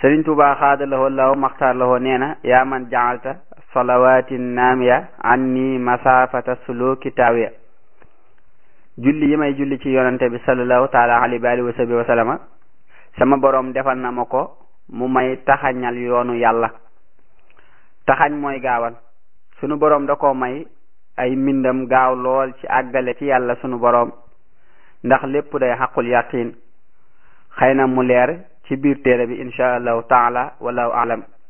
sëriñ Tuubaa xaadalahoo law maxtaar lahoo nee na yaa man jaalta salawaati naamiya anni masafata suluki taawiya julli yi may julli ci yonante bi sallallahu taala alayhi wa alihi wa sahbihi wa sallama sama boroom defal na ma ko mu may taxañal yoonu yàlla taxañ mooy gaawal sunu boroom da ko may ay mbindam gaaw lool ci àggale ci yàlla sunu boroom ndax lépp day xaqul yaqin xëy na mu leer ci biir téere bi insha allahu taala wallahu alam